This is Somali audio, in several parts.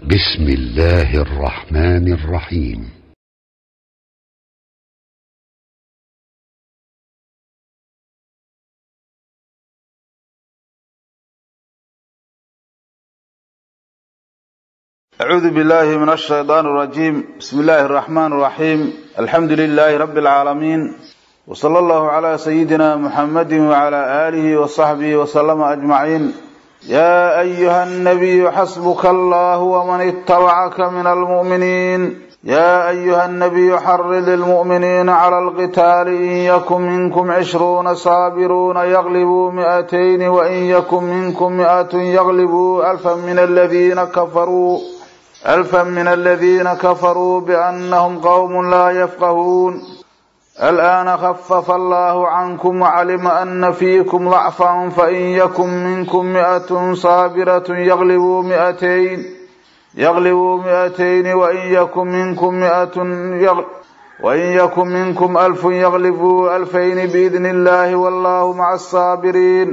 بسم الله الرحمن الرحيم أعوذ بالله من الشيطان الرجيم بسم الله الرحمن الرحيم الحمد لله رب العالمين وصلى الله على سيدنا محمد وعلى آله وصحبه وسلم أجمعين يا أيها النبي حسبك الله ومن اتبعك من المؤمنين يا أيها النبي حرض المؤمنين على القتال إن يكن منكم عشرون صابرون يغلبوا مئتين وإن يكن منكم مئة يغلبوا ألفا من الذين كفروا ألفا من الذين كفروا بأنهم قوم لا يفقهون الآن خفف الله عنكم وعلم أن فيكم ضعفا فإن يكن منكم مئة صابرة يغلبوا مئتين يغلبوا مئتين وإن يكن منكم مئة يغل وإن يكن منكم ألف يغلبوا ألفين بإذن الله والله مع الصابرين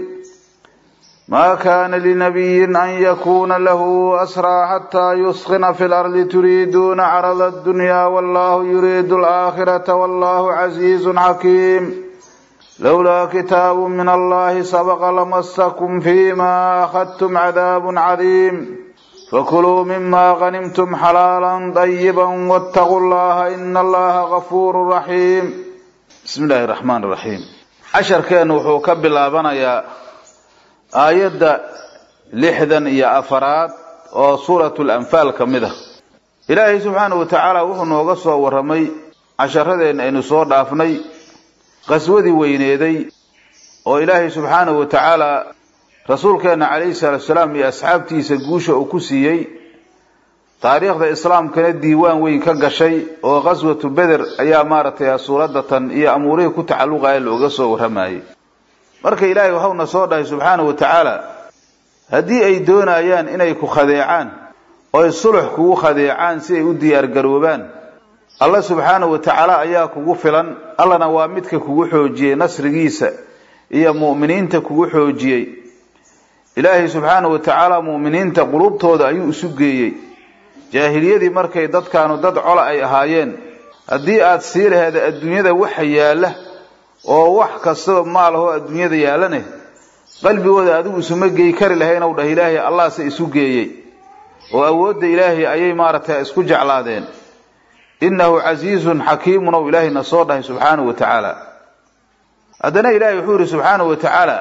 ما كان لنبي أن يكون له أسرى حتى يسخن في الأرض تريدون عرض الدنيا والله يريد الآخرة والله عزيز حكيم لولا كتاب من الله سبق لمسكم فيما أخذتم عذاب عظيم فكلوا مما غنمتم حلالا طيبا واتقوا الله إن الله غفور رحيم بسم الله الرحمن الرحيم عشر كان وحوك بالله aayadda lixdan iyo afaraad oo suuratul anfaal ka mid ah ilaahay subxaanahu wa tacaala wuxuu nooga soo warramay casharadeenna aynu soo dhaafnay qaswadii weyneeday oo ilaahay subxaanahu wa tacaala rasuulkeenna calayhi salaatu salaam iyo asxaabtiisa guusha uu ku siiyey taariikhda islaamkana diiwaan weyn ka gashay oo qaswatu beder ayaa maaragtay suuradatan iyo amuurihii ku tacalluqaya looga soo warramayay marka ilaahay waxauna soo dhahay subxaanahu wa tacaala haddii ay doonayaan inay ku khadeecaan oy sulux kugu khadeecaan si ay u diyaargaroobaan alla subxaanahu wa tacaala ayaa kugu filan allana waa midka kugu xoojiyey nasrigiisa iyo mu'miniinta kugu xoojiyey ilaahay subxaanahu wa tacaala mu'miniinta qulubtooda ayuu isu geeyey jaahiliyadii markay dadkaanu dad cola ay ahaayeen haddii aad sii laheeda adduunyada waxa yaalla oo wax kastaba maalahoo adduunyada yaalane qalbigooda adigu isuma geey kari lahayn ow dhah ilaahay allahse isu geeyey oo awoodda ilaahay ayay maaragtay isku jeclaadeen innahu casiizun xakiimun ow ilaahayna soo dhahay subxaanahu wa tacaala haddana ilaahay wuxuu yidhi subxaanahu wa tacaala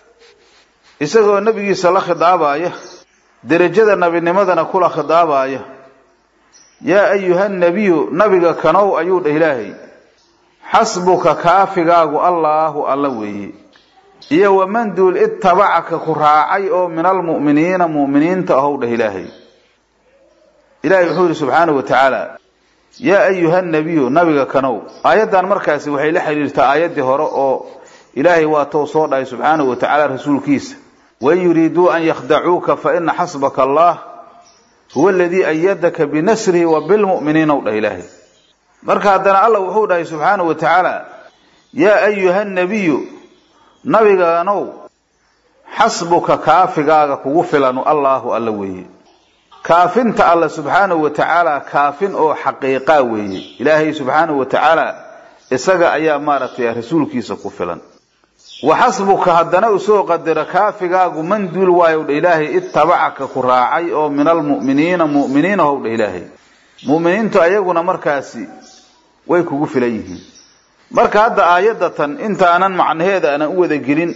isagoo nebigiisa la khidaabaaya derajada nabinimadana kula khidaabaaya yaa ayuha nabiyu nabiga kanow ayuu dhah ilaahay xasbuka kaafigaagu allaahu alla weeye iyo waman duul ittabacaka ku raacay oo min almu'miniina mu'miniinta ahow dheh ilaahay ilaahay wuxuu yidhi subxaanahu wa tacaala yaa ayuha nabiyu nabiga kanow aayaddan markaasi waxay la xidhiirtaa aayaddii hore oo ilaahay waa tou soo dhahay subxaanahu wa tacaala rasuulkiisa wain yuriiduu an yakhdacuuka fa ina xasbaka allah huwa aladii ayadaka binasrihi wa bilmu'miniina ow dheh ilaahay marka haddana allah wuxuu dhahay subxaanahu wa tacaala yaa ayuha nabiyu nabigaanow xasbuka kaafigaaga kugu filanu allaahu alla weeye kaafinta alla subxaanahu wa tacaala kaafin oo xaqiiqaa weeye ilaahay subxaanahu wa tacaala isaga ayaa maaragtay rasuulkiisa ku filan wa xasbuka haddana usoo qadaro kaafigaagu man duul waayow dha ilaahay ittabacaka ku raacay oo min almu'miniina mu'miniina how dha ilaahay mu'miniintu ayaguna markaasi way kugu filan yihiin marka hadda aayadatan intaanan macnaheeda aanan u wada gelin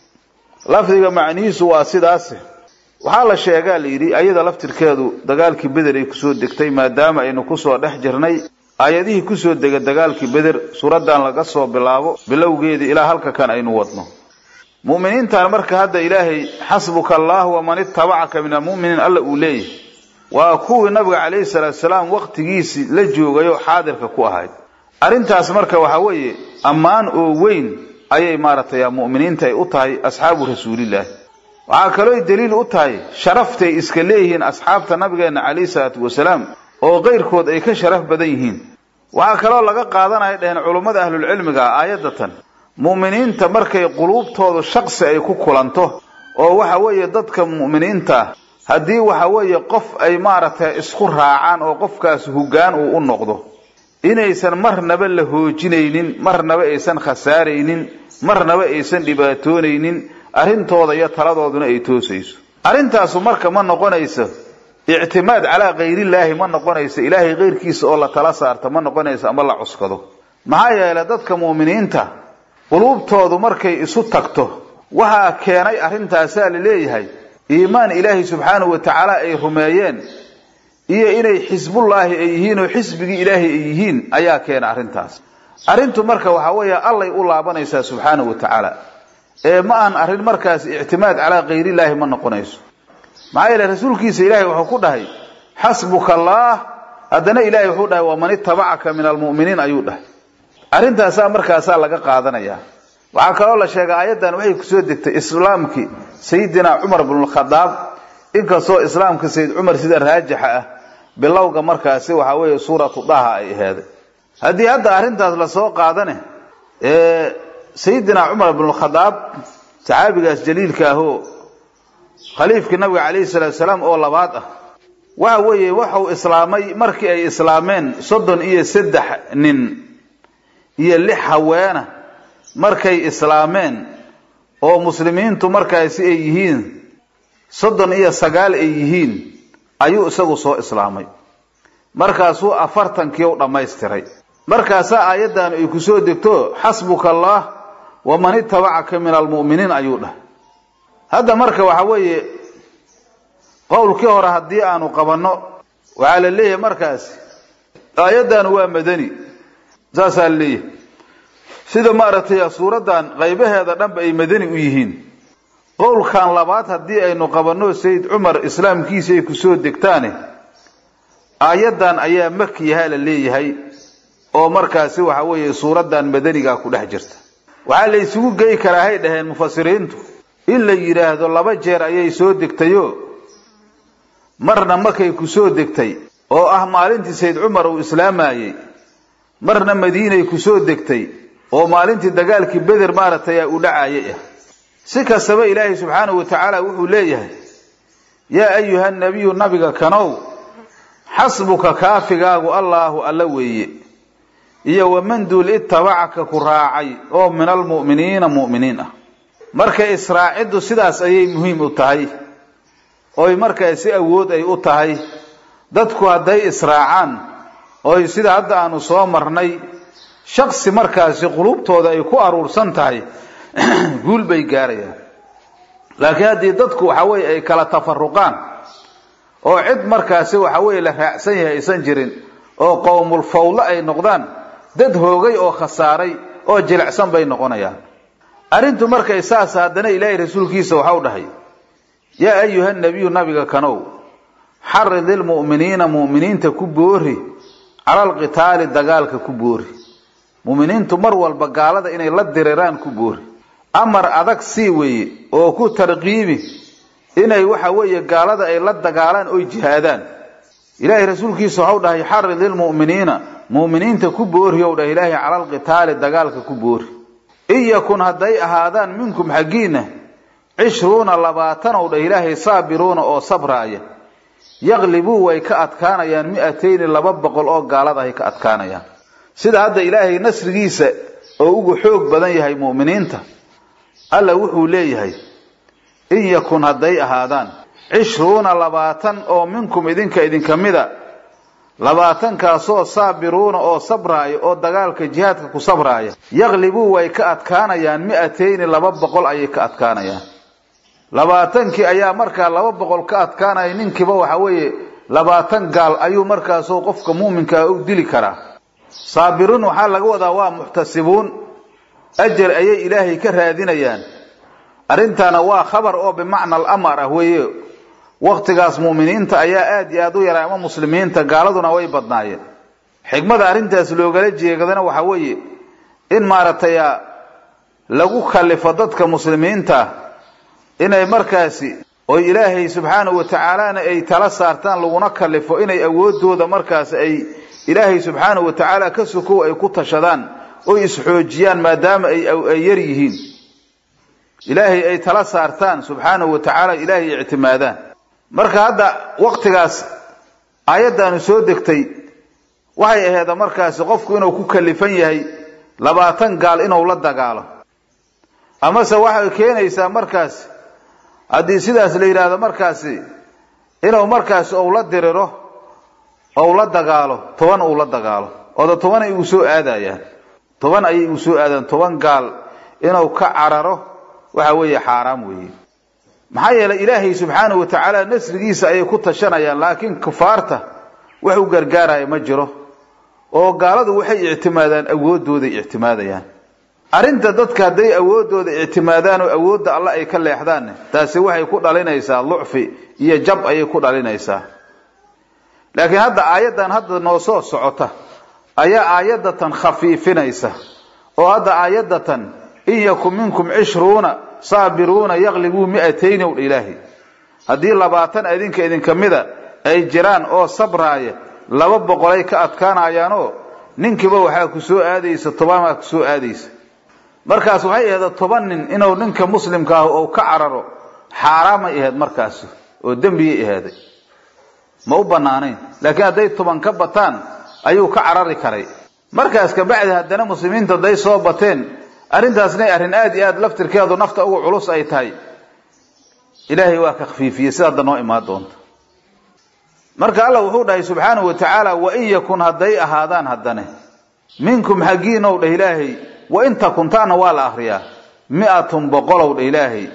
lafdiga macnihiisu waa sidaase waxaa la sheegaa la yidhi ayada laftirkeedu dagaalkii beder ay kusoo degtay maadaama aynu kusoo dhex jirnay aayadihii kusoo dega dagaalkii beder suuraddan laga soo bilaabo bilowgeedii ilaa halka kan aynu wadno mu'miniintan marka hadda ilaahay xasbuka allah waman ittabacaka min almu'miniin alla uu leeyahay waa kuwii nabiga calayhi salaatu salaam waqtigiisii la joogayoo xaadirka ku ahayd arrintaas marka waxaa weeye ammaan oo weyn ayay maaragtay mu'miniinta ay u tahay asxaabu rasuulilaahi waxaa kalooy daliil u tahay sharaftay iska leeyihiin asxaabta nabigeenna calayhi salaatu wasalaam oo keyrkood ay ka sharaf badan yihiin waxaa kaloo laga qaadanaya dheheen culummada ahlulcilmiga ah aayadatan mu'miniinta markay quluubtoodu shaqsi ay ku kulanto oo waxa weeye dadka mu'miniinta haddii waxa weeye qof ay maaragtay isku raacaan oo qofkaas hoggaan uu u noqdo inaysan marnaba la hoojinaynin marnaba aysan khasaaraynin marnaba aysan dhibaatoonaynin arrintooda iyo taladooduna ay toosayso arrintaasu marka ma noqonayso ictimaad calaa kayrillaahi ma noqonayso ilaahay keyrkiisa oo la tala saarta ma noqonayso ama la cuskado maxaa yeelay dadka mu'miniinta quluubtoodu markay isu tagto waxaa keenay arrintaasaa la leeyahay iimaan ilaahay subxaanahu wa tacaala ay rumeeyeen iyo inay xisbullaahi ay yihiin oo xisbigii ilaahay ay yihiin ayaa keena arrintaas arrintu marka waxaa weeye allay u laabanaysaa subxaanahu wa tacaala ee ma ahan arrin markaas ictimaad calaa kayrillaahi ma noqonayso maxaa yeele rasuulkiisa ilaahay wuxuu ku dhahay xasbuka allaah haddana ilaahay wuxuu dhahay waman itabacaka min almu'miniin ayuu dhahay arrintaasaa markaasaa laga qaadanayaa waxaa kaloo la sheegay aayaddan waxay kusoo degtay islaamkii sayidina cumar bnulkhadaab inkastoo islaamka sayid cumar sida raajixa ah bilowga markaasi waxaa weeye suuratu daha ay aheeday haddii hadda arrintaas lasoo qaadane sayidina cumar bnulkhadaab saxaabigaas jaliilka ahoo khaliifkii nabiga calayhi salaatu salaam oo labaad ah waxa weeye waxau islaamay markii ay islaameen soddon iyo saddex nin iyo lix haweena markay islaameen oo muslimiintu markaasi ay yihiin soddon iyo sagaal ay yihiin ayuu isagu soo islaamay markaasuu afartankii u dhammaystiray markaasaa aayaddan ay ku soo degto xasbuka allah waman itabacaka min almu'miniin ayuu dhahay hadda marka waxa weeye qowlkii hore haddii aanu qabanno waxaa la leeyahay markaasi aayaddan waa madani saasaa la leeyahay sida maaragtay suuraddan qaybaheeda dhanba ay madani u yihiin qowlkan labaad haddii aynu qabanno sayid cumar islaamkiisa ay kusoo degtaane aayaddan ayaa makiyaha la leeyahay oo markaasi waxa weeye suuraddan madanigaa ku dhex jirta waxaa la isugu gey karaa hay dhaheen mufasiriintu in la yidhaahdo laba jeer ayay soo degtayo marna markay ku soo degtay oo ah maalintii sayid cumar uu islaamayey marna madiinay ku soo degtay oo maalintii dagaalkii beder maaragtay uu dhacayay ah si kastaba ilaahay subxaanahu wa tacaala wuxuu leeyahay yaa ayuha nabiyu nabiga kanow xasbuka kaafigaagu allaahu alla weeye iyo waman duul itabacaka ku raacay oo min almu'miniina mu'miniin ah marka israaciddu sidaas ayay muhiim u tahay oy markaa si awood ay u tahay dadku hadday israacaan oy sida hadda aanu soo marnay shaksi markaasi qulubtooda ay ku aruursan tahay guul bay gaarayaan laakiin haddii dadku waxa weye ay kala tafaruqaan oo cid markaasi waxa weye la raacsan yahay aysan jirin oo qowmul fawlo ay noqdaan dad hoogay oo khasaaray oo jilicsan bay noqonayaan arrintu markay saas haddana ilaahay rasuulkiisa waxau dhahay yaa ayuha nabiyu nabiga kanow xarid ilmu'miniina mu'miniinta ku boori cala alqitaali dagaalka ku boori mu'miniintu mar walba gaalada inay la diriraan ku boori amar adag sii weeye oo ku tarqiibi inay waxa weeye gaalada ay la dagaalaan oy jihaadaan ilaahay rasuulkiisa waxau dhahay xarid ilmu'miniina mu'miniinta ku boori ou dhahay ilaahay cala alqitaali dagaalka ku boori in yakun hadday ahaadaan minkum xaggiinna cishruuna labaatan ou dhah ilaahay saabiruuna oo sabraaya yaqlibuu way ka adkaanayaan mi'atayni laba boqol oo gaalada ay ka adkaanayaan sida hadda ilaahay nasrigiisa oo ugu xoog badan yahay mu'miniinta alla wuxuu leeyahay in yakun hadday ahaadaan cishruuna labaatan oo minkum idinka idinka mida labaatankaasoo saabiruuna oo sabraaya oo dagaalka jihaadka ku sabraaya yaqlibuu way ka adkaanayaan mi'atayni laba boqol ayay ka adkaanayaan labaatankii ayaa markaa laba boqol ka adkaanaya ninkiiba waxa weeye labaatan gaal ayuu markaasoo qofka muuminkaa u dili karaa saabiruun waxaa laga wadaa waa muxtasibuun ajar ayay ilaahay ka raadinayaan arrintaana waa khabar oo bimacna alamar ah weeye waktigaas mu'miniinta ayaa aad iyo aad u yaray ama muslimiinta gaaladuna way badnaayeen xikmada arrintaas loogala jeegadana waxa weeye in maaragtay lagu kallifo dadka muslimiinta inay markaasi oy ilaahay subxaanahu wa tacaalana ay tala saartaan laguna kallifo inay awoodooda markaas ay ilaahay subxaanahu wa tacaala ka sokow ay ku tashadaan oy isxoojiyaan maadaama ay yar yihiin ilaahay ay tala saartaan subxaanahu wa tacaala ilaahay ictimaadaan marka hadda waktigaas aayaddaanu soo degtay waxay aheeda markaasi qofku inuu ku kalifan yahay labaatan gaal inuu la dagaalo amase waxay keenaysaa markaasi haddii sidaas la yidhaahdo markaasi inuu markaasi ou la diriro ou la dagaalo toban uu la dagaalo ooda toban ay igu soo aadayaan toban ayay igu soo aadaan toban gaal inuu ka cararo waxa weeye xaaraam weeye maxaa yeelay ilaahay subxaanahu wa tacaala nasrigiisa ayay ku tashanayaan laakiin kufaarta wax u gargaaraya ma jiro oo gaaladu waxay ictimaadaan awooddooday ictimaadayaan arrinta dadka hadday awooddooda ictimaadaan oo awoodda alla ay ka leexdaanne taasi waxay ku dhalinaysaa lucfi iyo jab ayay ku dhalinaysaa laakiin hadda aayaddan hadda noo soo socota ayaa aayadatan khafiifinaysa oo hadda aayadatan in yakun minkum cishruuna saabiruuna yaqlibuu mi'atayni ow dha ilaahi haddii labaatan idinka idinka mida ay jiraan oo sabraaya laba boqolay ka adkaanayaanoo ninkiiba waxaa ku soo aadaysa tobanaa ku soo aadaysa markaas waxay ahayd toban nin inuu ninka muslimka ah ou ka cararo xaaraamay ahayd markaasi oo dembiyay ahaaday ma u banaanayn laakiin hadday toban ka bataan ayuu ka carari karay markaas kabacdi haddana muslimiinta hadday soo bateen arrintaasna arrin aad iyo aad laftirkeedu nafta uga culus ay tahay ilaahay waa ka khafiifiyey sida hadda noo imaan doonta marka allah wuxuu dhahay subxaanahu wa tacaala wain yakun hadday ahaadaan haddane minkum xaggiinow dheh ilaahay wain takuntaana waa la akriyaa mi'atun boqolow dheh ilaahay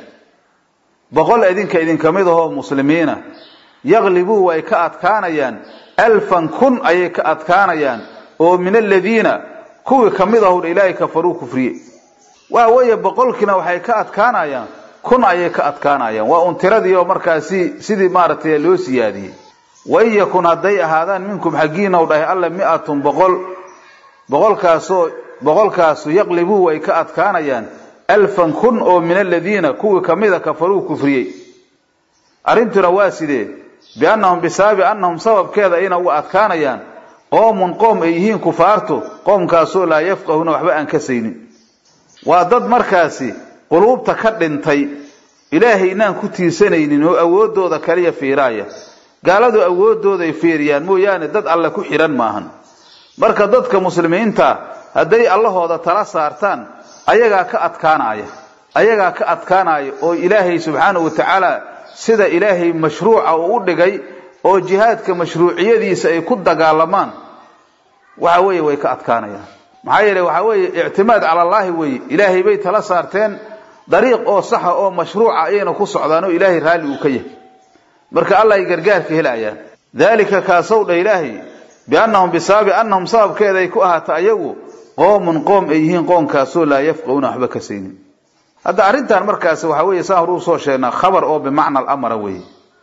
boqol idinka idinka mid ahoo muslimiina yaqlibuu way ka adkaanayaan alfan kun ayay ka adkaanayaan oo min aladiina kuwii ka mid ahowdha ilaahay kafaruu kufriye waa weeye boqolkiina waxay ka adkaanayaan kun ayay ka adkaanayaan waa un tiradii oo markaasi sidii maaragtay loo siyaadiyey wain yakun hadday ahaadaan minkum xaggiinaw dhahay alla mi'atun boqol boqolkaasoo boqolkaasu yaqlibuu way ka adkaanayaan alfan kun oo min aladiina kuwii kamida kafaruu kufriyey arrintuna waa sidee biannahum bisaabi annahum sababkeeda ayna uga adkaanayaan qoomun qoom ay yihiin kufaartu qoomkaasoo laa yafqahuuna waxba aan ka saynin waa dad markaasi quluubta ka dhintay ilaahay inaan ku tiirsanaynin oo awooddooda kaliya fiiraaya gaaladu awooddooday fiiriyaan mooyaane dad alle ku xidhan maahan marka dadka muslimiinta hadday allahooda tala saartaan ayagaa ka adkaanaya ayagaa ka adkaanaya oo ilaahay subxaanahu wa tacaala sida ilaahay mashruuca uu u dhigay oo jihaadka mashruuciyadiisa ay ku dagaalamaan waxa weeye way ka adkaanayaan maxaa yeele waxaa weeye ictimaad cala allaahi weeye ilaahay bay tala saarteen dariiq oo saxa oo mashruuca ayayna ku socdaan oo ilaahay raalli uu ka yahay marka allah ay gargaarka helayaan daalika kaasow dha ilaahay biannahum bisaabi annahum sababkeeda ay ku ahaata ayagu qoomun qoom ay yihiin qoomkaasoo laa yafqahuuna waxba ka saynin hadda arrintan markaasi waxa weeye saan horuu soo sheegnaa khabar oo bimacna alamara weeye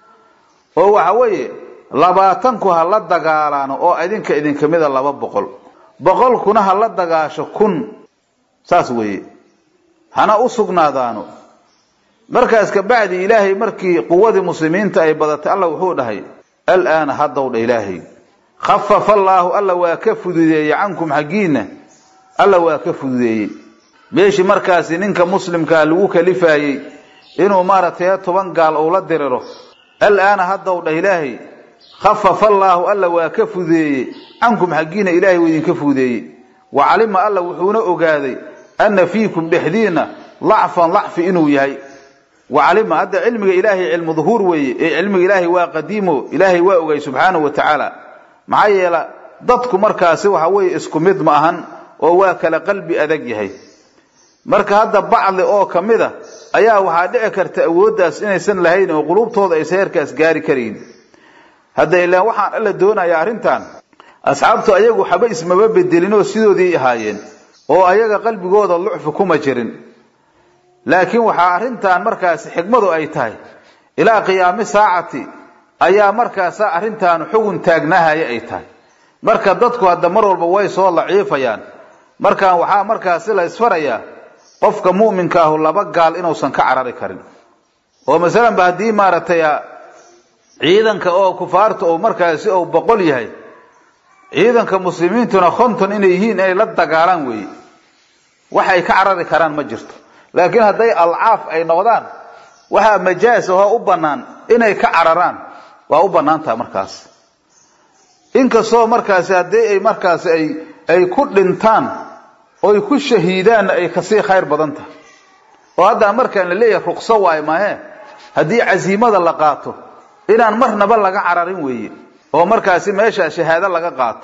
oo waxa weeye labaatanku ha la dagaalaano oo idinka idinka mida laba boqol boqolkuna ha la dagaasho kun saas weeye hana u sugnaadaano markaas kabacdi ilaahay markii quwadii muslimiinta ay badatay alla wuxuu dhahay alaana haddow dha ilaahay khafafa allaahu alla waa ka fududeeyey cankum xaggiinna alla waa ka fududeeyey meeshii markaasi ninka muslimkaa lagu kalifaayey inuu maaragtay toban gaal uu la diriro alaana haddow dhah ilaahay khafafa allaahu alla waa ka fududeeyey cankum xaggiina ilaahay wuu idinka fududeeyey wa calima alla wuxuuna ogaaday anna fiikum dhexdiinna lacfan lacfi inuu yahay wa calima hadda cilmiga ilaahay cilmu duhuur weeye ee cilmiga ilaahay waa qadiimo ilaahay waa ogay subxaanahu wa tacaala maxaa yeela dadku markaasi waxa weeye isku mid ma ahan oo waa kala qalbi adag yahay marka hadda bacdi oo ka mid a ayaa waxaa dhici karta awooddaas inaysan lahayn oo qulubtooda aysan heerkaas gaari karayn hadda ilaan waxaan alla doonaya arrintan asxaabtu ayagu waxba ismaba bedelinoo sidoodii ahaayeen oo ayaga qalbigooda lucfi kuma jirin laakiin waxaa arrintan markaasi xikmadu ay tahay ilaa qiyaami saacati ayaa markaasa arrintaanu xugun taagnahaya ay tahay marka dadku hadda mar walba way soo laciifayaan markaan waxaa markaasi la isfarayaa qofka mu'minka ahu laba gaal inuusan ka carari karin oo masalan ba haddii maaragtay ciidanka oo kufaarta oo markaasi ou boqol yahay ciidanka muslimiintuna konton inay yihiin inay la dagaalaan weeye waxay ka carari karaan ma jirto laakiin hadday alcaaf ay noqdaan waxaa majaas ahoo u bannaan inay ka cararaan waa u bannaan taha markaas inkastoo markaasi haddii ay markaasi ay ay ku dhintaan oy ku shahiidaanna ay kasii khayr badan tahay oo haddaa markaan la leeyahay ruqso waayo mahe haddii casiimada la qaato inaan marnaba laga cararin weeye oo markaasi meesha shahaado laga qaato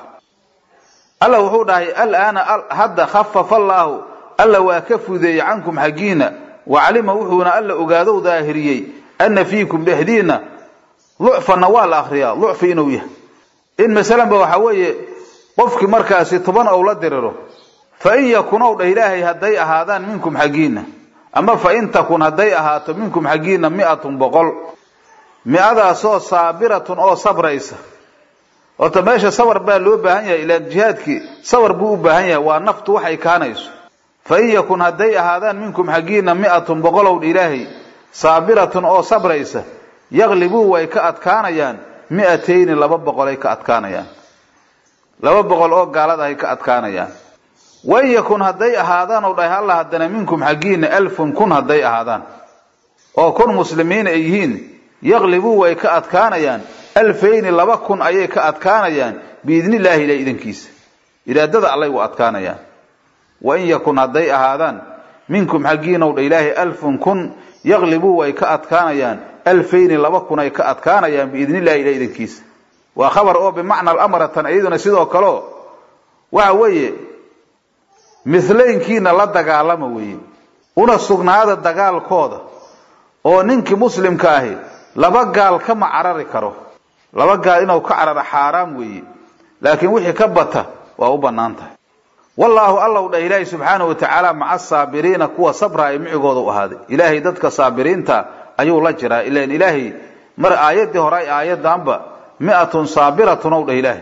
alla wuxuu dhahay alaana hadda khafafa allaahu alla waa ka fudeeyey cankum xaggiina wacalima wuxuuna alla ogaadow daahiriyey anna fiikum dhexdiinna lucfanna waa la akriyaa lucfi inuu yahay in masalanba waxaa weeye qofkii markaasi toban ou la diriro fa in yakun ow dhah ilaahay hadday ahaadaan minkum xaggiinna ama fa in takun hadday ahaato minkum xaggiinna mi'atun boqol mi-adaasoo saabiratun oo sabraysa horta meesha sabar baa loo baahan yahay ilaan jihaadkii sabar buu u baahan yahay waa naftu waxay kaanayso fa in yakun hadday ahaadaan minkum xaggiinna mi'atun boqolow dha ilaahay saabiratun oo sabraysa yaqlibuu way ka adkaanayaan mi'atayni laba boqolay ka adkaanayaan laba boqol oo gaalada ay ka adkaanayaan wain yakun hadday ahaadaan oo dhahay alla haddana minkum xaggiinna alfun kun hadday ahaadaan oo kun muslimiin ay yihiin yaqlibuu way ka adkaanayaan alfayni laba kun ayay ka adkaanayaan biidnillaahi ilaah idankiisa iraadada allay u adkaanayaan wain yakun hadday ahaadaan minkum xaggiinow dha ilaahay alfun kun yaqlibuu way ka adkaanayaan alfayni laba kun ay ka adkaanayaan biidnillahi ilaah idankiisa waa khabar oo bimacna alamratan iyaduna sidoo kaleo waxa weeye mihlaynkiina la dagaalama weeye una sugnaada dagaalkooda oo ninkii muslimka ahi laba gaal kama carari karo laba gaal inuu ka cararo xaaraam weeye laakiin wixii ka bata waa u bannaan tahay wallaahu allow dhah ilaahay subxaanahu watacaala maca saabiriina kuwa sabraaya micigooda u ahaaday ilaahay dadka saabiriinta ayuu la jiraa ilan ilaahay mar aayaddii hore ay aayaddaanba mi'atun saabiratun ow dhah ilaahay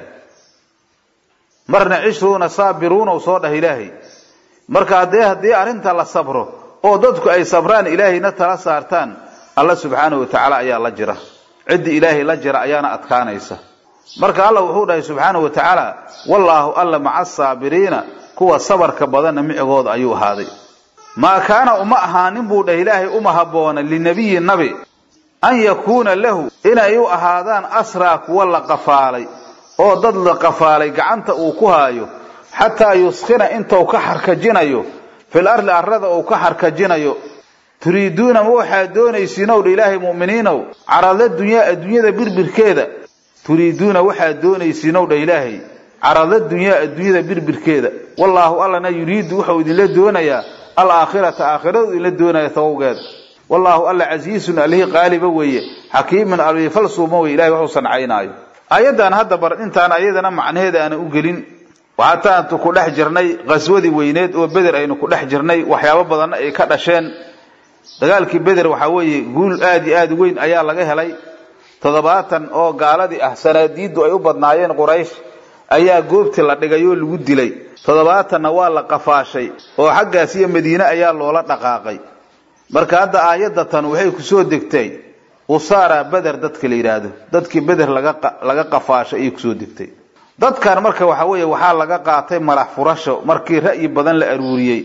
marna cishruuna saabiruunow soo dhah ilaahay marka haddee haddii arrinta la sabro oo dadku ay sabraan ilaahayna tala saartaan alla subxaanahu watacaala ayaa la jira ciddii ilaahay la jira ayaana adkaanaysa marka alla wuxuu dhahay subxaanahu watacaala wallaahu alla maca asaabiriina kuwa sabarka badanna micigooda ayuu ahaaday maa kaana uma ahaanin buu dhah ilaahay uma habboona linabiyi nabi an yakuuna lahu inay u ahaadaan asraa kuwa la qafaalay oo dad la qafaalay gacanta uu ku haayo xataa yuskhina intuu ka xarkajinayo fil arli arrada uu ka xarkajinayo turiiduuna ma waxaad doonaysiinow dha ilaahay mu'miniinow carada dunyaa adduunyada birbirkeeda turiiduuna waxaad doonaysiinow dha ilaahay carada dunyaa adduunyada birbirkeeda wallaahu allana yuriidu wuxuu idinla doonayaa alaakhirata aakhiradu idinla doonaya tawowgeeda wallaahu alla casiisun allihii qaaliba weeye xakiimun alifalsuuma weye ilahay waxuu sancaynaayo aayaddan hadda bar intaan ayadana macnaheeda aanan u gelin waxaataantu ku dhex jirnay qaswadii weyneed oo beder aynu ku dhex jirnay waxyaabo badanna ay ka dhasheen dagaalkii beder waxaa weeye guul aad iyo aad weyn ayaa laga helay toddobaatan oo gaaladii ah sanaadiiddu ay u badnaayeen quraysh ayaa goobtii la dhigay oo lagu dilay toddobaatanna waa la qafaashay oo xaggaas iyo madiine ayaa loola dhaqaaqay marka hadda aayadda tan waxay kusoo degtay usaara beder dadka la yidhaahdo dadkii beder laga qafaashay ayay kusoo degtay dadkan marka waxa weeye waxaa laga qaatay madax furasho markii ra'yi badan la aruuriyey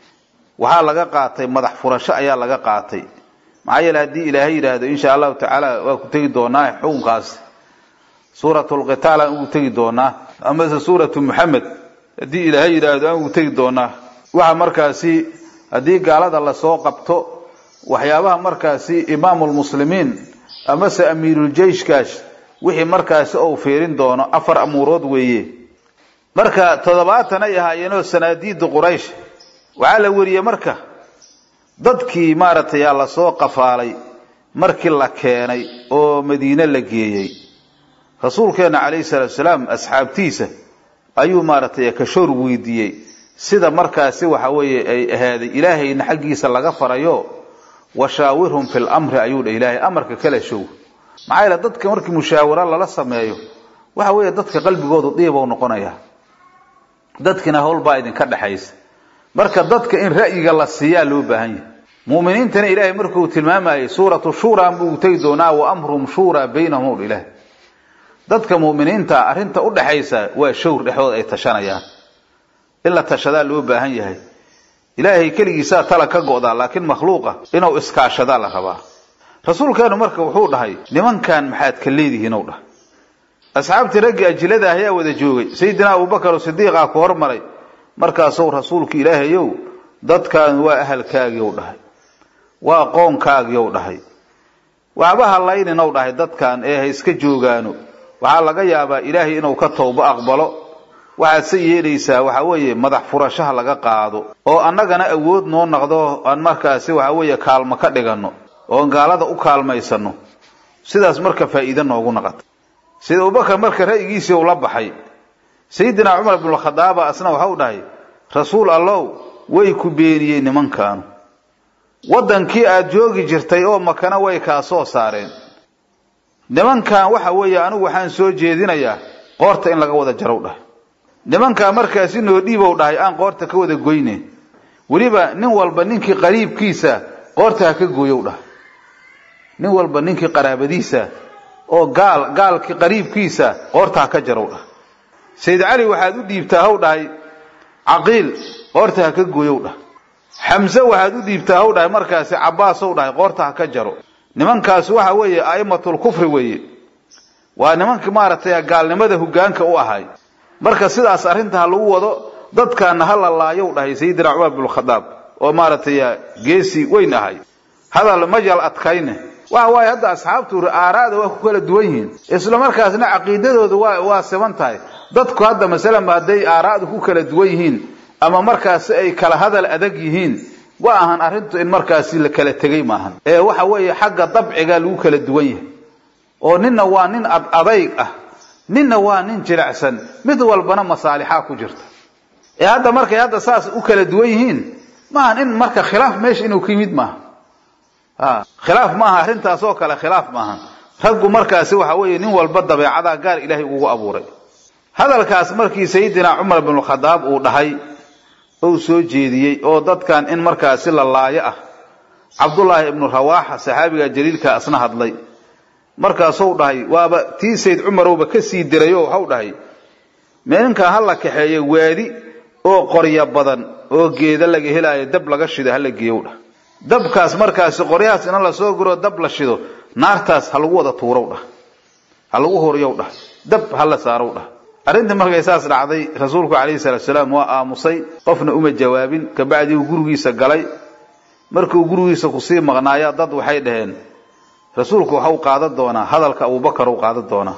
waxaa laga qaatay madax furasho ayaa laga qaatay maxaa yeele haddii ilaahay yidhaahdo insha allahu tacaala waa ku tegi doonaa xukunkaas suuratulqitaal aan ugu tegi doonaa amase suuratu muxamed haddii ilaahay yidhaahdo aan ugu tegi doonaa waxa markaasi haddii gaalada lasoo qabto waxyaabaha markaasi imaamulmuslimiin amase amiiruljeyshkaash wixii markaasi ou fiirin doono afar amuurood weeye marka toddobaatan ay ahaayeenoo sanaadiida quraysh waxaa la weriyey marka dadkii maaragtay yaa lasoo qafaalay markii la keenay oo madiine la geeyey rasuulkeenna calayhi salaatu salaam asxaabtiisa ayuu maaragtay kashoor weydiiyey sida markaasi waxa weeye ay ahaaday ilaahayna xaggiisa laga farayo washaawirhum fi lamri ayuu dha ilaahay amarka kala show maxaa yeele dadka markii mushaawaro lala sameeyo waxa weeye dadka qalbigoodu diibou noqonaya dadkina howlbaa idinka dhexaysa marka dadka in ra'yiga la siiyaa loo baahan yahay mu'miniintana ilaahay markuu tilmaamayay suuratu shuuraan buu tegi doonaa wa amruhum shuuraa baynahum ilaah dadka mu'miniinta arrinta u dhaxaysa waa showr dhexdood ay tashanayaan in la tashadaa loo baahan yahay ilaahay keligiisaa tala ka go'daa laakiin makhluuqa inuu iskaashadaa la rabaa rasuulkeenu marka wuxuu dhahay nimankan maxaad ka leedihiin ou dhahay asxaabtii raggii ajilada ayaa wada joogay sayidina abubakar sidiiqaa ku hormaray markaasuu rasuulku ilaahayow dadkan waa ahalkaagii ou dhahay waa qoonkaagii ou dhahay waxba hallaynin ou dhahay dadkan ee ha iska joogaano waxaa laga yaabaa ilaahay inuu ka towbo aqbalo waxaad se yeelaysaa waxaa weeye madax furashaha laga qaado oo annagana awood noo naqdo aan markaasi waxaa weeye kaalmo ka dhiganno oon gaalada u kaalmaysanno sidaas marka faa'iide noogu naqata sida abubakar marka ra'yigiisii uu la baxay sayidina cumar ibnukhadaaba asna waxau dhahay rasuul allow way ku beeniyeen nimankaanu waddankii aad joogi jirtay oo makana way kaa soo saareen nimankan waxa weeye anigu waxaan soo jeedinayaa qoorta in laga wada jarow dhahay nimankaa markaasi noo dhiibow dhahay aan qoorta ka wada goyne weliba nin walba ninkii qariibkiisa qoorta ha ka gooyow dhahay nin walba ninkii qaraabadiisa oo gaal gaalkii qariibkiisa qoorta ha ka jarow dhahay sayid cali waxaad u dhiibtaa haw dhahay caqiil qoorta ha ka gooyow dhahay xamse waxaad u dhiibtaa haw dhahay markaasi cabaasow dhahay qoorta ha ka jaro nimankaasi waxa weeye a'immatul kufri weeye waa nimankii maaragtay gaalnimada hoggaanka u ahay marka sidaas arrinta ha lagu wado dadkaana ha la laayow dhahay sayidina cumar binkhadaab oo maaragtay geesi weyn ahay hadal majal adkayne waxa waaye hadda asxaabtu aaraada waa ku kala duwan yihiin isla markaasna caqiidadooda waa waa siban tahay dadku hadda masalanba hadday aaraadu ku kala duwan yihiin ama markaasi ay kala hadal adag yihiin wa ahan arrintu in markaasi la kala tegay maahan ee waxa weeye xagga dabciga lagu kala duwan yahay oo ninna waa nin ad adayg ah ninna waa nin jilicsan mid walbana masaalixaa ku jirta ee hadda markay hadda saas u kala duwan yihiin maahan in marka khilaaf meesha inuu ka yimid maaha khilaaf maaha arrintaas oo kale khilaaf maaha raggu markaasi waxa weeye nin walba dabeecadaa gaar ilaahay ugu abuuray hadalkaas markii sayidina cumar binkhadaab uu dhahay ou soo jeediyey oo dadkan in markaasi la laayo ah cabdullaahi ibnu rawaaxa saxaabiga jaliilka asna hadlay markaasuu dhahay waaba tii sayd cumarowba ka sii dirayoo waxau dhahay meelinkan ha la kaxeeyo waadi oo qorya badan oo geeda laga helaayo dab laga shido hala geeyow dhah dabkaas markaasi qoryahaas ina lasoo guro dab la shido naartaas ha lagu wada tuurow dhah ha lagu horiyow dhah dab ha la saarow dhah arrintii markay saas dhacday rasuulku calayhi salaatu salaam waa aamusay qofna uma jawaabin kabacdii uu gurigiisa galay markuu gurigiisa kusii maqnaaya dad waxay dhaheen rasuulku waxau qaadan doonaa hadalka abubakar u qaadan doonaa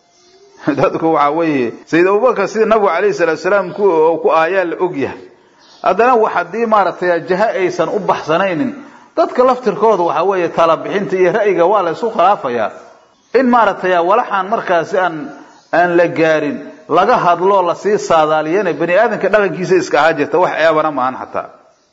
dadku waxaa weeye sayid abubakar sida nabigu calayhi salaatu salaam ku ahayaa la og yahay haddana wax haddii maaragtay jaha aysan u baxsanaynin dadka laftirkooda waxaa weeye talabixinta iyo ra'yiga waa la isu khilaafayaa in maaragtay walaxaan markaasi aan aan la gaarin laga hadloo lasii saadaaliyana bani aadamka dhaqankiisa iska ahaa jirta wax eebana maahan xataa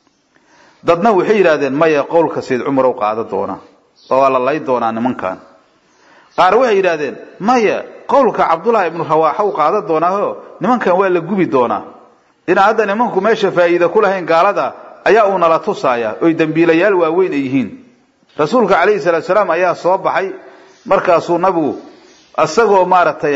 dadna waxay yidhahdeen maya qowlka sayid cumar u qaada doonaa oo waa la lay doonaa nimankan qaar waxay yidhahdeen maya qowlka cabdullaahi ibnu rawaaxa u qaada doonaaho nimankan waa la gubi doonaa inaan hadda nimanku meesha faa'iida ku lahayn gaalada ayaa uu nala tusaaya oy dembiilayaal waaweyn ay yihiin rasuulka calayhi salaatu salaam ayaa soo baxay markaasuu nabigu isagoo maaragtay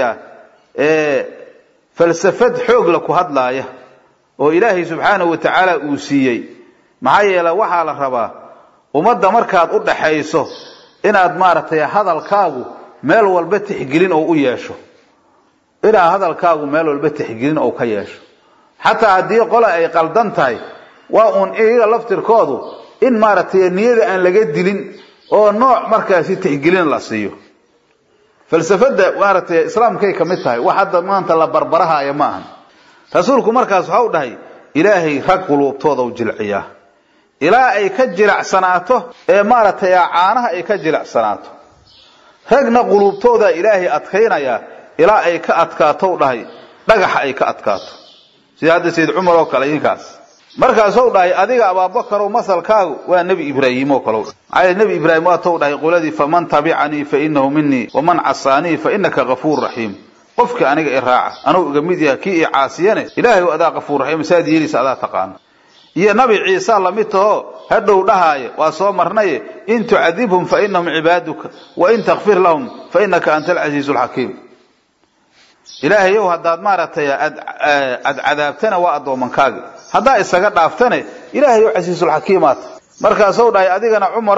falsafad xoogla ku hadlaaya oo ilaahay subxaanahu wa tacaala uu siiyey maxaa yeele waxaa la rabaa ummadda markaad u dhaxayso inaad maaragtay hadalkaagu meel walba tixgelin oo u yeesho inaad hadalkaagu meel walba tixgelin oo ka yeesho xataa haddii qola ay qaldan tahay waa uun iyaga laftirkoodu in maaragtay niyada aan laga dilin oo nooc markaasi tixgelin la siiyo falsafada maaragtay islaamkay ka mid tahay wax hadda maanta la barbarahaaya ma ahan rasuulku markaas waxa u dhahay ilaahay rag quluubtooda u jilciyaa ilaa ay ka jilacsanaato ee maaragtay caanaha ay ka jilacsanaato ragna quluubtooda ilaahay adkaynayaa ilaa ay ka adkaatou dhahay dhagaxa ay ka adkaato sida hadda sayid cumar oo kale idinkaas markaasou dhahay adiga abaabakarow masalkaagu waa nebi ibraahim oo kale maxaa nebi ibraahim waatou dhahay qoladii faman tabicanii fa inahu minii waman casaanii fa inaka gafuur raxiim qofkii aniga i raaca anuu iga mid yahay kii i caasiyane ilaahay adaa gafuur raxiim saad yeeliisa adaa taqaana iyo nabi ciisa lamid taho hadhow dhahaaye waa soo marnaye in tucadibhum fa inahum cibaaduka wa in takfir lahum fa inaka anta alcasiizu alxakiim ilaahayow haddaad maaragtay aad cadaabtana waa addoomankaaga haddaa isaga dhaaftane ilaahayow casiisulxakiimaata markaasou dhahay adigana cumarow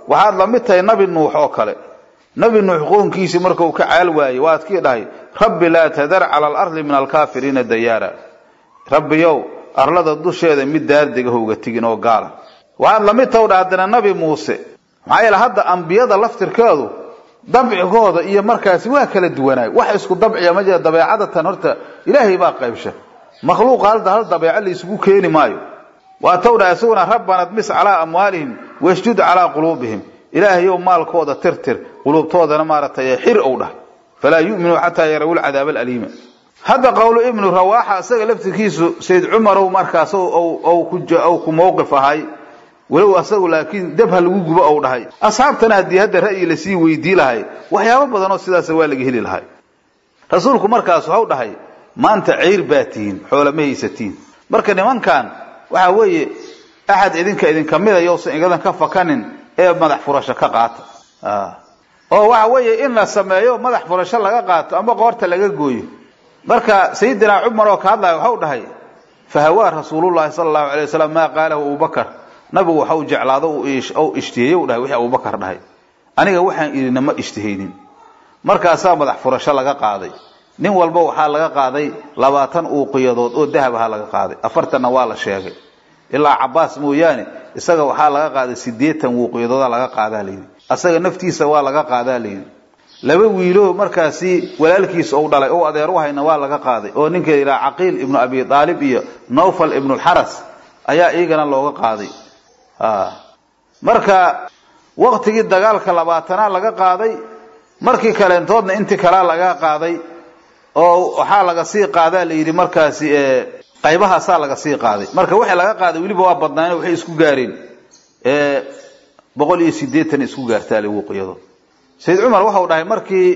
waxaad la mid tahay nabi nuux oo kale nabi nuux qoonkiisii markuu ka caal waayey waad kii dhahay rabbi laa tadar cala alardi min alkaafiriina dayaara rabbiyow arlada dusheeda mid daardega howga tigin oo gaala waxaad la mid tahay dha haddana nabi muuse maxaa yeele hadda ambiyada laftirkeedu dabcigooda iyo markaasi waa kala duwanaay wax isku dabciya ma jira dabeecadatan horta ilaahay baa qaybsha makhluuqa halda hal dabeeco la isugu keeni maayo waa tawdha isaguna rabbana dmis calaa amwaalihim wasjud calaa quluubihim ilaahayow maalkooda tirtir quluubtoodana maaragtay xir ou dhah falaa yu'minuu xataa yarawu lcadaaba alaliima hadda qowlu ibnu rawaaxa isaga laftirkiisu sayd cumarow markaas ou ku mowqif ahay walow asagu laakiin dab ha lagu gubo ou dhahay asxaabtana haddii hadda ra'yi lasii weydii lahay waxyaabo badanoo sidaasa waa laga heli lahay rasuulku markaas waxau dhahay maanta ceyr baa tihiin xoola ma haysatiin marka nimankan waxa weeye axad idinka idinka mida yousan igadan ka fakanin ee madax furasho ka qaata oo waxa weeye in la sameeyo madax furasho laga qaato ama qoorta laga gooyo marka sayidina cumar oo ka hadlaya waxau dhahay fahawaa rasuulullahi sala allahu alay wasalam maa qaalahu abubakar nabigu waxa u jeclaado u ishtiheyey u dhahay wixii abubakar dhahay aniga waxaan idina ma ishtihaynin markaasaa madax furasho laga qaaday nin walba waxaa laga qaaday labaatan uuqiyadood oo dahab aha laga qaaday afartanna waa la sheegay ilaa cabaas mooyaane isaga waxaa laga qaaday sideetan uuqiyadooda laga qaadaa layidhi asaga naftiisa waa laga qaadaa layidhi laba wiilo markaasi walaalkiisa ou dhalay ou adeer u hayna waa laga qaaday oo ninka yidhaha caqiil ibnu abi aalib iyo nawfal ibnulxaras ayaa iyagana looga qaaday marka waktigii dagaalka labaatanaa laga qaaday markii kaleentoodna intii kalaa laga qaaday oo waxaa laga sii qaadaa layidhi markaasi qaybahaasaa laga sii qaaday marka waxay laga qaaday weliba waa badnaayeen waxay isku gaareen boqol iyo sideetan isku gaartaa liwuqiyado sayid cumar waxau dhahay markii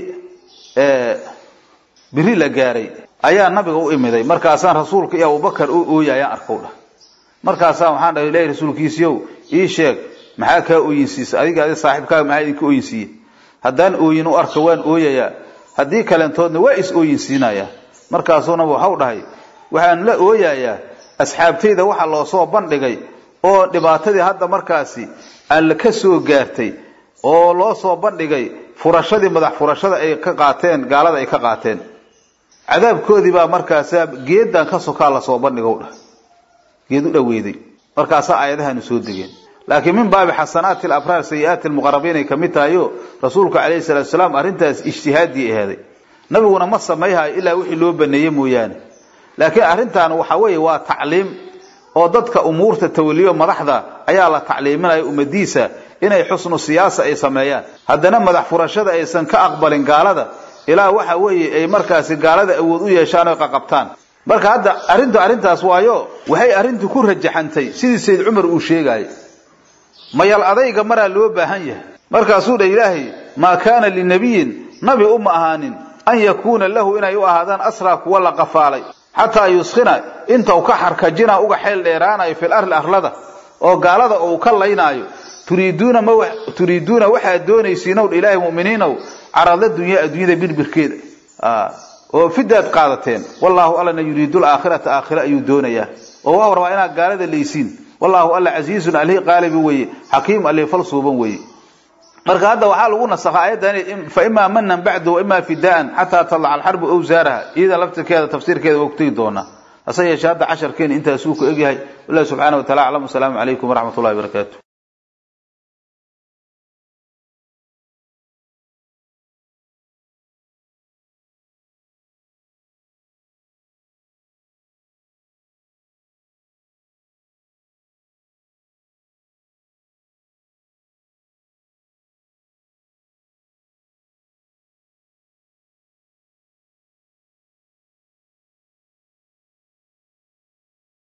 biri la gaaray ayaa nabiga u imiday markaasaan rasuulka iyo abubakar u ooyayaan arkow dhah markaasaan waxaan dhahay ilahi rasuulkiisiiow ii sheeg maxaa kaa ooyinsiisa adiga adi saaxiibkaaga maxaa idinka ooyinsiiye haddaan ooyin u arka waan ooyayaa haddii kaleentoodna waa is ooyinsiinayaa markaasuunaba waxau dhahay waxaan la ooyayaa asxaabtayda waxa loo soo bandhigay oo dhibaatadii hadda markaasi alla ka soo gaartay oo loo soo bandhigay furashadii madax furashada ay ka qaateen gaalada ay ka qaateen cadaabkoodii baa markaasa geedan ka sokaa lasoo bandhigow dhah geed u dhaweyday markaasaa aayadahanu soo degeen laakiin min baabi xasanaati alabraar sayi-aati almuqarabiin ay kamid tahayo rasuulka calayhi salatu salaam arrintaas ijtihaadii aheeday nabiguna ma samayhayo ilaa wixii loo baneeye mooyaane laakiin arrintan waxa weeye waa tacliim oo dadka umuurta tawaliyo madaxda ayaa la tacliiminaya ummadiisa inay xusnu siyaasa ay sameeyaan haddana madax furashada aysan ka aqbalin gaalada ilaa waxa weeye ay markaasi gaalada awood u yeeshaan oy qaqabtaan marka hadda arrintu arrintaas waayo waxay arrintu ku rajaxantay sidii sayd cumar uu sheegaayo mayal adayga maraa loo baahan yahay markaasuu dha ilaahay maa kaana linabiyin nabi uma ahaanin an yakuuna lahu inay u ahaadaan asraa kuwa la qafaalay xataa yuskhina inta uu ka xarkajina uga xeel dheeraanayo fil arli arlada oo gaalada uu ka laynaayo turiiduuna ma turiiduuna waxaad doonaysiinow ilaahay mu'miniinow carada dunya adduunyada birbirkeeda oo fidaad qaadateen wallaahu allana yuriidu laakhirata aakhira ayuu doonayaa oo waa rabaa inaad gaalada laysiin wallaahu alla casiizun alihi qaalibi weeye xakiim alihi falsuuban weeye marka hadda waxaa lagu nasakha aayaddan fa imaa manan bacdu wa imaa fidaan xataa tadlaca alxarbu awsaaraha iyada laftirkeeda tafsiirkeeda waa ku tegi doonaa hase yeeshee hadda casharkeena intaasuu ku egyahay wallahi subxaana wa tacala aclam wasalaamu calaykum waraxmat ullahi barakaatu